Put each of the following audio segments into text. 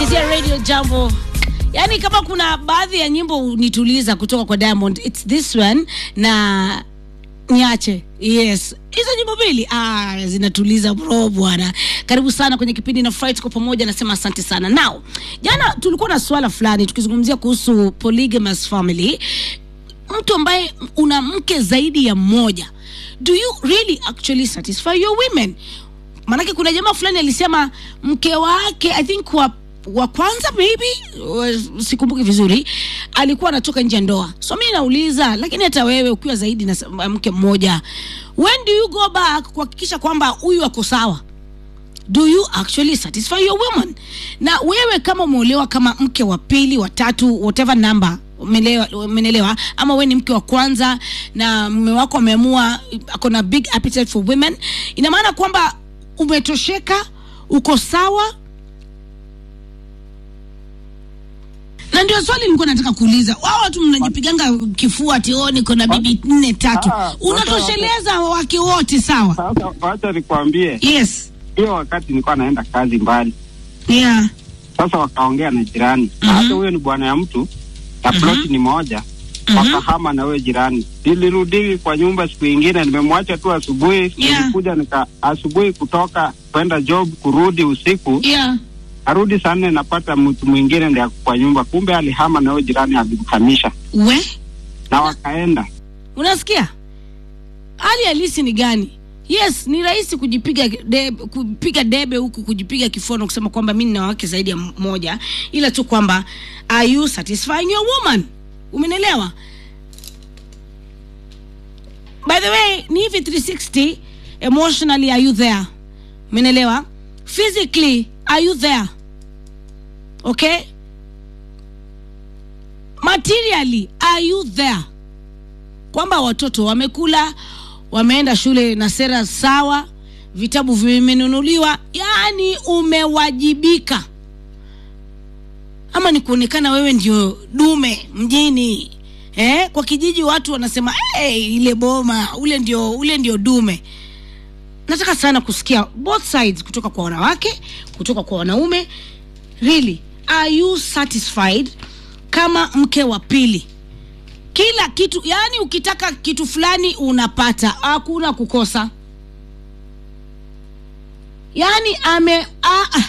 unasikizia radio jambo yaani kama kuna baadhi ya nyimbo unituliza kutoka kwa diamond its this one na niache yes hizo nyimbo mbili ah, zinatuliza bro bwana karibu sana kwenye kipindi na fry tuko pamoja nasema asante sana now jana tulikuwa na swala fulani tukizungumzia kuhusu polygamous family mtu ambaye una mke zaidi ya mmoja do you really actually satisfy your women maanake kuna jamaa fulani alisema mke wake i think wa wa kwanza maybe wa- sikumbuki vizuri alikuwa anatoka nje ya ndoa so mi nauliza lakini hata wewe ukiwa zaidi na s- mke mmoja when do you go back kuhakikisha kwamba huyu ako sawa do you actually satisfy your woman na wewe kama umeolewa kama mke wa pili wa tatu whatever number umelewa- umenelewa ama we ni mke wa kwanza na mume wako ameamua ako na big appetite for women ina maana kwamba umetosheka uko sawa na ndio swali nilikuwa nataka kuuliza wao watu mnajipiganga kifua ati oh niko na bibi nne tatu Ah, ah, unatosheleza wake wote sawa Sasa wacha nikwambie, yes hiyo wakati nilikuwa naenda kazi mbali, yeah sasa wakaongea na jirani Mhm. hata huyo ni bwana ya mtu na ploti ni moja Mhm. wakahama na huyo jirani. Nilirudi kwa nyumba siku ingine, nimemwacha tu asubuhi. Yeah. Nilikuja nika asubuhi kutoka kwenda job, kurudi usiku, yeah arudi saa nne napata mtu mwingine ndiye ako kwa nyumba, kumbe alihama na huyo jirani, alimhamisha we na wakaenda unasikia hali halisi ni gani yes ni rahisi kujipiga debe, kupiga debe huku kujipiga kifono kusema kwamba mi nina wake zaidi ya mmoja ila tu kwamba are you satisfying your woman umenielewa by the way ni hivi 360 emotionally are you there umenielewa physically are you there okay materially are you there kwamba watoto wamekula wameenda shule na sera sawa vitabu vimenunuliwa yaani umewajibika ama ni kuonekana wewe ndio dume mjini eh? kwa kijiji watu wanasema hey, ile boma ule ndio ule ndio dume nataka sana kusikia both sides kutoka kwa wanawake kutoka kwa wanaume really are you satisfied kama mke wa pili kila kitu yani ukitaka kitu fulani unapata hakuna kukosa yani ame ah, ah.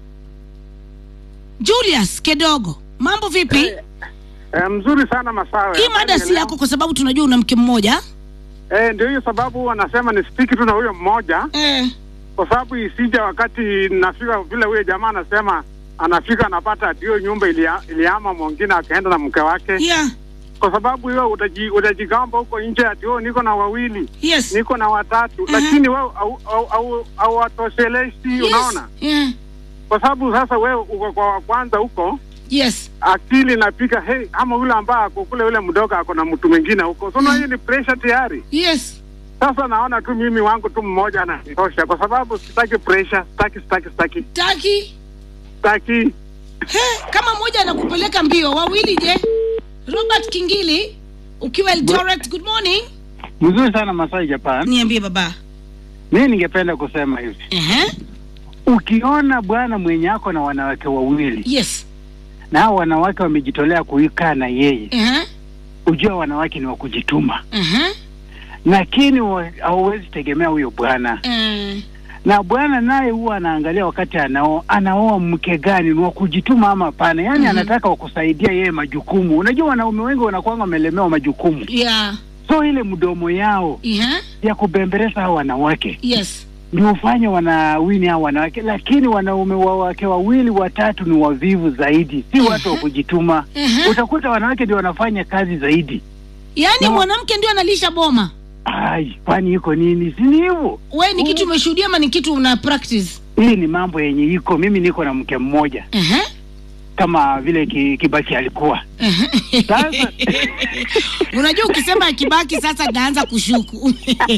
julius kedogo mambo vipi Eh, mzuri sana Masawe. hii mada si yako kwa sababu tunajua una mke mmoja Eh, ndio hiyo sababu wanasema ni stiki tu na huyo mmoja, eh. kwa sababu isija wakati nafika vile huyo jamaa anasema anafika anapata ati hiyo nyumba ilia, iliama mwingine akaenda na mke wake, yeah kwa sababu hiyo utaji, utajigamba huko nje ati oh, niko na wawili yes niko na watatu Mhm. lakini wewe au- au- au- hauwatosheleshi yes. unaona, yeah. kwa sababu sasa wewe uko kwa wa kwanza huko yes akili napika hey, ama yule ambaye ako kule yule mdogo ako na mtu mwingine huko, so mm. hiyo ni pressure tayari. yes Sasa naona tu mimi wangu tu mmoja anatosha, kwa sababu sitaki pressure, sitaki sitaki sitaki taki sitaki. He, kama mmoja anakupeleka mbio wawili je robert kingili ukiwa eldoret good morning mzuri sana Masai Japan. niambie baba Mimi ningependa kusema hivi, uh-huh. ukiona bwana mwenye ako na wanawake wawili yes na hao wanawake wamejitolea kuikaa na yeye, uh-huh. ujua wanawake ni wa kujituma, Uh-huh. lakini wa- hauwezi tegemea huyo bwana Uh, na bwana naye huwa anaangalia wakati anao anaoa mke gani ni wa kujituma ama hapana, yaani Mhm. anataka wakusaidia yeye majukumu. Unajua wanaume wengi wanakuanga wamelemewa majukumu, yeah so ile mdomo yao uh-huh. ya kubembeleza hao wanawake yes ndio ufanye wanawini hao wanawake, lakini wanaume wa wake wawili watatu ni wavivu zaidi, si watu wa kujituma. uh-huh. Utakuta wanawake ndio wanafanya kazi zaidi. yaani No. mwanamke ndio analisha boma Ai, kwani iko nini? Si ni hivyo? we ni kitu umeshuhudia ama ni kitu una practice Hii ni mambo yenye iko. Mimi niko na mke mmoja uh-huh. kama vile ki, Kibaki alikuwa Uh-huh. Sasa- unajua ukisema kibaki sasa naanza kushuku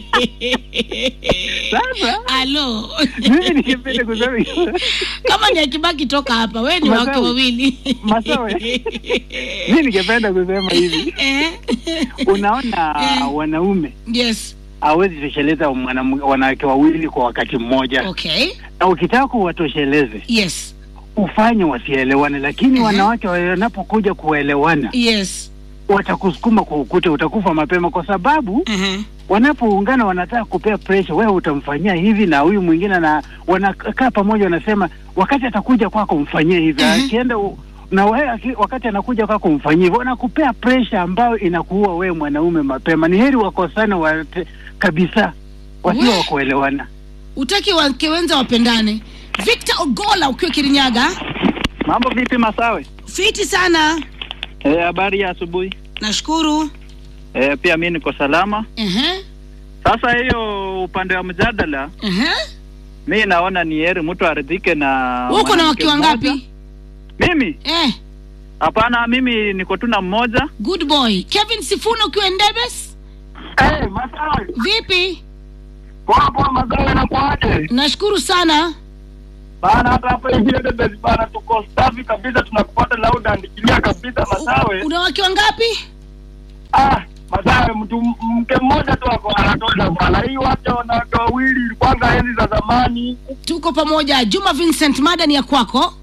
Sasa alo mimi ningependa kusema hivyo. kama ni akibaki toka hapa we ni Masawe. wake wawili Masawe. mimi ningependa kusema hivi, Eh. unaona Eh. wanaume yes hawezi tosheleza mwanam- wanawake wawili kwa wakati mmoja okay na ukitaka kuwatosheleze yes ufanye wasielewane, lakini Mhm. wanawake wanapokuja kuelewana yes watakusukuma kwa ukuta, utakufa mapema, kwa sababu uh-huh. wanapoungana wanataka kupea pressure, wewe utamfanyia hivi na huyu mwingine, na wanakaa pamoja, wanasema wakati atakuja kwako mfanyie hivi, Mhm. akienda u- na wewe aki- wakati anakuja kwako mfanyie hivyo, wanakupea pressure ambayo inakuua wewe mwanaume mapema. Ni heri wakosane wate, kabisa, wasio We. wa kuelewana. utaki wake wenza wapendane victor ogola ukiwa kirinyaga Mambo vipi Masawe? fiti sana Eh, habari ya asubuhi. nashukuru Eh, pia mi niko salama. uh-huh. Sasa hiyo upande wa mjadala, Uh-huh. mi naona ni heri mtu aridhike na Wewe uko na mwanamke wake mmoja. wangapi Mimi eh, hapana, mimi niko tu na mmoja. good boy kevin sifuna ukiwa ndebes Eh, Masawe, vipi poa poa Masawe na kwaje? nashukuru sana Bana hata hapa hivi Edebes bana tuko safi kabisa tunakupata loud and clear kabisa Masawe. una wake wangapi Ah, Masawe mtu mke mmoja tu ako anatosha bana. Hii wake wanawake wawili kwanza enzi za zamani. tuko pamoja juma vincent mada ni ya kwako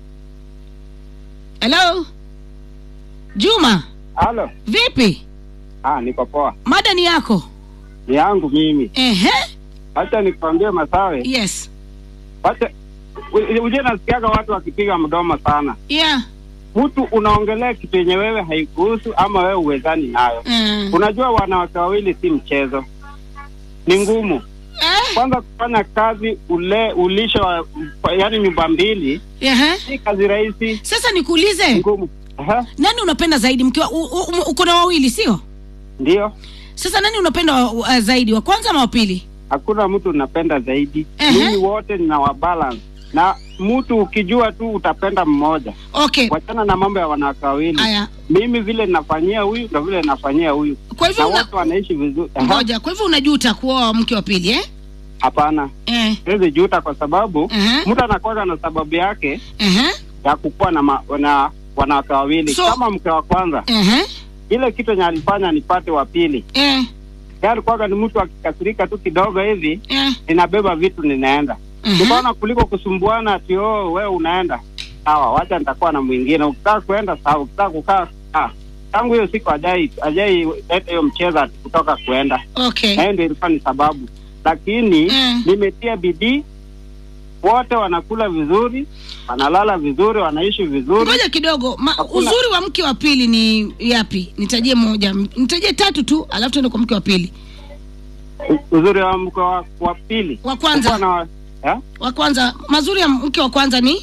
helo juma Halo. vipi Ah, niko poa. mada ni yako Ni yangu mimi. ehe Acha nikwambie Masawe. yes Acha uje nasikiaga watu wakipiga mdomo sana. yeah Mtu unaongelea kitu yenye wewe haikuhusu ama wewe uwezani nayo. mm. Unajua wanawake wawili si mchezo, ni ngumu. eh? Kwanza kufanya kazi ule ulisho wa yaani nyumba mbili ehe. si kazi rahisi, sasa ni nikuulize ngumu. Aha, nani unapenda zaidi mkiwa u- u- u- uko na wawili sio ndio. sasa nani unapenda wa, wa, zaidi wa kwanza ama wa pili Hakuna mtu unapenda zaidi. Ehe. Mimi wote nina wa balance na mtu ukijua tu utapenda mmoja. okay Wachana na mambo ya wanawake wawili. haya Mimi vile ninafanyia huyu ndo vile ninafanyia huyu, kwa na hivyo una, wote wanaishi vizuri. Aha, ngoja kwa hivyo unajuta kuoa mke wa pili eh? Hapana, eh. siwezi juta kwa sababu Ehe. mtu anakuwa na sababu yake Ehe. ya kukuwa na, ma, na wanawake wawili So- kama mke wa kwanza Ehe. ile kitu enye alifanya nipate wa pili Eh. Yeye alikuwaga ni mtu akikasirika tu kidogo hivi Eh. ninabeba vitu ninaenda Ehe. nikaona kuliko kusumbuana ati oh wewe unaenda sawa wacha nitakuwa na mwingine ukitaka kuenda sawa ukitaka kukaa ah tangu hiyo siku ajai ajai leta hiyo mchezo ati kutoka kuenda okay na hiyo ndio ilikuwa ni sababu lakini Mm. nimetia bidii wote wanakula vizuri wanalala vizuri wanaishi vizuri ngoja kidogo Ma, Hakuna- uzuri wa mke wa pili ni yapi nitajie moja nitajie tatu tu alafu tuende kwa mke wa pili U- uzuri wa mke wa, wa pili wa kwanza Kukuwa na, eh? wa kwanza mazuri ya mke wa kwanza ni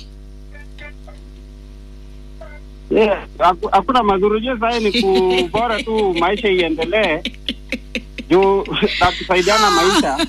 Yeah, haku- hakuna mazuri juu sahii ni ku bora tu maisha iendelee juu na kusaidiana maisha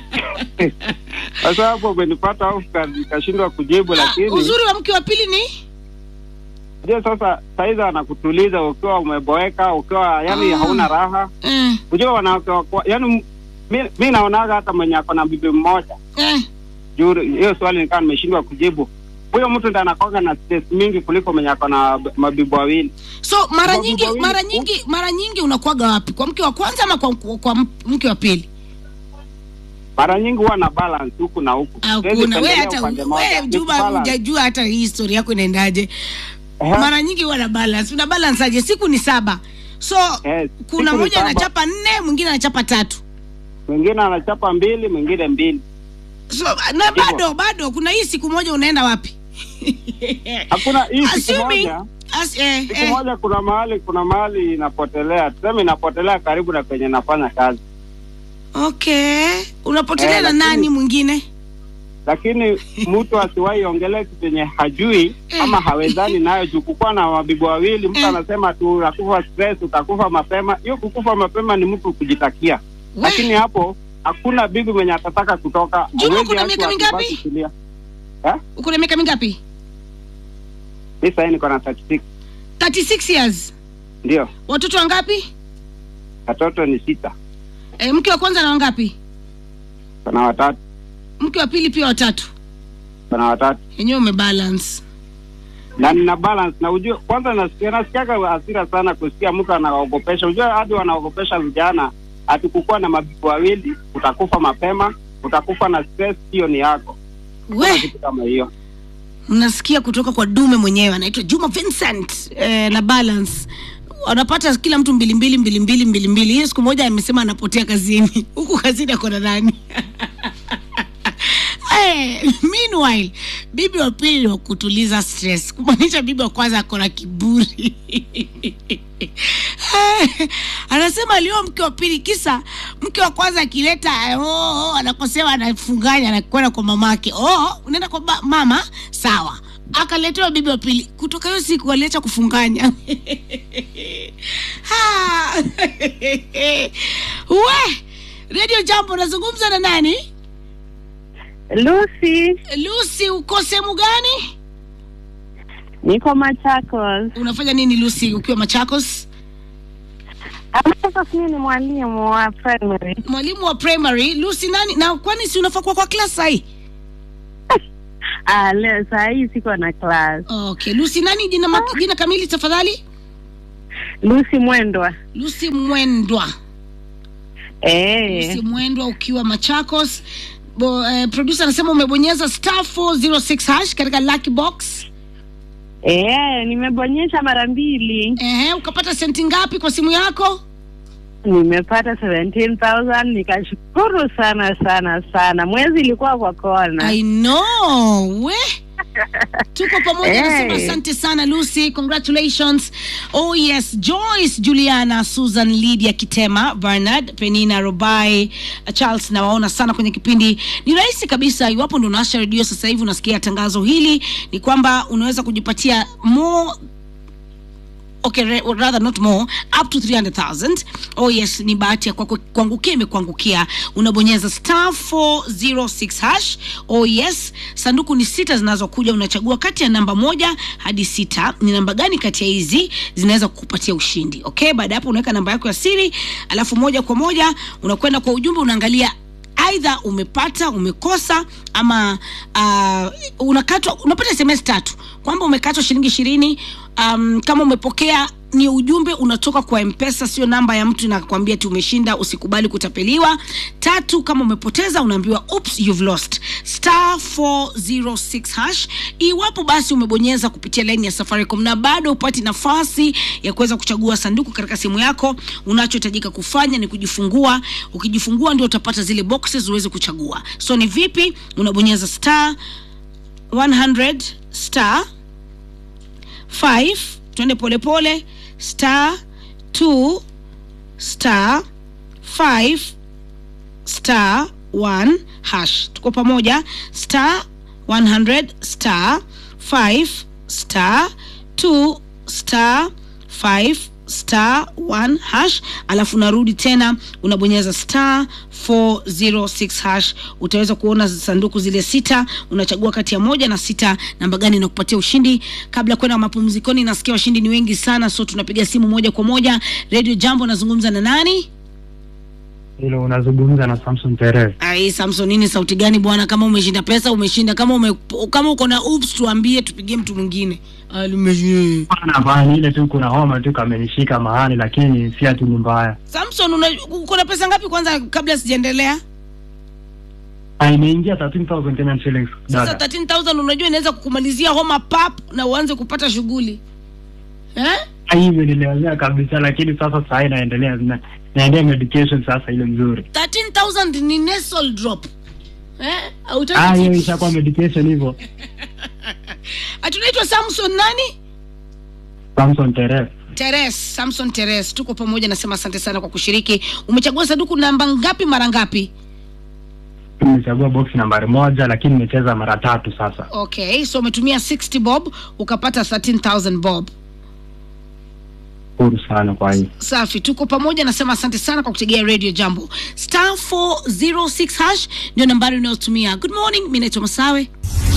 sasa hapo umenipata au nikashindwa kujibu Ah, lakini uzuri wa mke wa pili ni ndio sasa saizi anakutuliza ukiwa umeboeka ukiwa yani Ah. hauna raha eh, ujua wanawake wa- yani mi, mi naonaga hata mwenye ako na bibi mmoja eh. juu hiyo swali nikawa nimeshindwa kujibu huyo mtu ndo anakoga na stress mingi kuliko mwenye ako na b- mabibi wawili so mara Sababu nyingi wawili- mara nyingi mara nyingi unakuwaga wapi kwa mke wa kwanza ama kwa, kwa, kwa mke wa pili mara nyingi huwa na balance huku na huku Siwezi hakuna we pendelea hata upande mmoja. we Ni juma balance. hujajua hata hii historia yako inaendaje Ehe. mara nyingi huwa na balance una balance aje siku ni saba so Eh, kuna siku ni mmoja saba. anachapa nne mwingine anachapa tatu mwingine anachapa mbili mwingine mbili so na bado bado kuna hii siku moja unaenda wapi hakuna hii siku Assuming- moja as, eh, siku eh, moja kuna mahali kuna mahali inapotelea tuseme inapotelea karibu na kwenye nafanya kazi okay unapotelea Eh, na lakini- nani mwingine lakini mtu asiwahi ongelea kitu yenye hajui Eh. ama hawezani nayo juu kukuwa na wabibu wawili mtu Eh. anasema tu utakufa stress utakufa mapema hiyo kukufa mapema ni mtu kujitakia We. lakini hapo hakuna bibi mwenye atataka kutoka Juma, Hawezi kuna acha miaka watu mingapi? basi kulia. Eh? uko na miaka mingapi mi sahii niko na 36 36 years ndio watoto wangapi watoto ni sita eh, mke wa kwanza na wangapi kuna watatu mke wa pili pia watatu kuna watatu yenyewe umebalance na nina balance na ujue kwanza nasikia nasikiaga hasira sana kusikia mtu anaogopesha ujue hadi wanaogopesha vijana atikukuwa na mabibi wawili utakufa mapema utakufa na stress hiyo ni yako Kuna we kitu kama hiyo mnasikia kutoka kwa dume mwenyewe anaitwa juma vincent eh, na balance wanapata kila mtu mbili mbili mbili mbili mbili mbili hiyo siku moja amesema anapotea kazini huku kazini ako na nani Eh, meanwhile bibi wa pili ni wa kutuliza stress kumaanisha bibi wa kwanza ako na kiburi Eh, anasema alioa mke wa pili kisa mke wa kwanza akileta eh, oh, oh, anakosewa anafunganya anakwenda kwa mamake oh, unaenda kwa ba- mama sawa akaletewa bibi wa pili kutoka hiyo siku aliacha kufunganya Ha! we redio jambo nazungumza na nani Lucy, lucy uko sehemu gani niko Machakos. unafanya nini lucy ukiwa machakos Machakos mimi ni mwalimu wa primary. mwalimu wa primary lucy nani na kwani si unafaa kuwa kwa klas sahii Ah, leo saa hii siko na class. okay lucy nani jina, ma- jina kamili tafadhali Lucy Mwendwa. lucy mwendwa Eh, lucy mwendwa ukiwa machakos Bo, eh, producer anasema umebonyeza star 406 hash katika lucky box eh, nimebonyesha mara mbili. Ehe, ukapata senti ngapi kwa simu yako Nimepata 17,000 nikashukuru sana sana sana. Mwezi ilikuwa kwa kona. i know we tuko pamoja Hey. nasema asante sana lucy congratulations oh yes joyce juliana susan lydia kitema bernard penina robai charles nawaona sana kwenye kipindi ni rahisi kabisa iwapo ndo unaasha redio sasa hivi unasikia tangazo hili ni kwamba unaweza kujipatia more okay re- or rather not more up to 300000 oh yes ni bahati ya kwako kuangukia imekuangukia unabonyeza star 406 hash oh yes sanduku ni sita zinazokuja unachagua kati ya namba moja hadi sita ni namba gani kati ya hizi zinaweza kukupatia ushindi okay baada ya hapo unaweka namba yako ya siri alafu moja kwa moja unakwenda kwa ujumbe unaangalia aidha umepata umekosa ama uh, unakatwa unapata sms tatu kwamba umekatwa shilingi ishirini um, kama umepokea ni ujumbe unatoka kwa mpesa sio namba ya mtu inakwambia tu umeshinda usikubali kutapeliwa tatu kama umepoteza unaambiwa oops you've lost star 406 hash iwapo basi umebonyeza kupitia laini ya safaricom na bado upati nafasi ya kuweza kuchagua sanduku katika simu yako unachohitajika kufanya ni kujifungua ukijifungua ndio utapata zile boxes uweze kuchagua so ni vipi unabonyeza star 100 star 5 twende polepole star 2 star 5 star 1 hash tuko pamoja star 100 star 5 star 2 star 5 star 1 hash alafu unarudi tena unabonyeza star 406 hash utaweza kuona sanduku zile sita unachagua kati ya moja na sita namba gani inakupatia ushindi kabla ya kwenda mapumzikoni nasikia washindi ni wengi sana so tunapiga simu moja kwa moja radio jambo nazungumza na nani hilo unazungumza na Samson Tere. ai samson nini sauti gani bwana kama umeshinda pesa umeshinda kama ume, kama uko na ups tuambie tupigie mtu mwingine Ah, nimeshinda. Hapana, hapana, ile tu kuna homa tu kamenishika mahali, lakini si ati ni mbaya. samson una- uko na pesa ngapi kwanza kabla sijaendelea Ah, Imeingia 13,000 Kenyan shillings sasa dada. 13000 unajua inaweza kukumalizia homa pap na uanze kupata shughuli eh? Ah, Hii imenilemea kabisa, lakini sasa saa hii naendelea na, naendea medication sasa ile mzuri. 13000 ni nasal drop eh? Hautaki Ah, hiyo tips? ishakuwa medication hivyo. Ati unaitwa samson nani Samson Tere. teres samson teres tuko pamoja nasema asante sana kwa kushiriki umechagua sanduku namba ngapi mara ngapi Nimechagua box nambari moja, lakini nimecheza mara tatu sasa. okay so umetumia 60 bob ukapata 13000 bob Huru sana kwa hii. safi tuko pamoja nasema asante sana kwa kutegea radio jambo star 406 hash ndio nambari unayotumia good morning mi naitwa masawe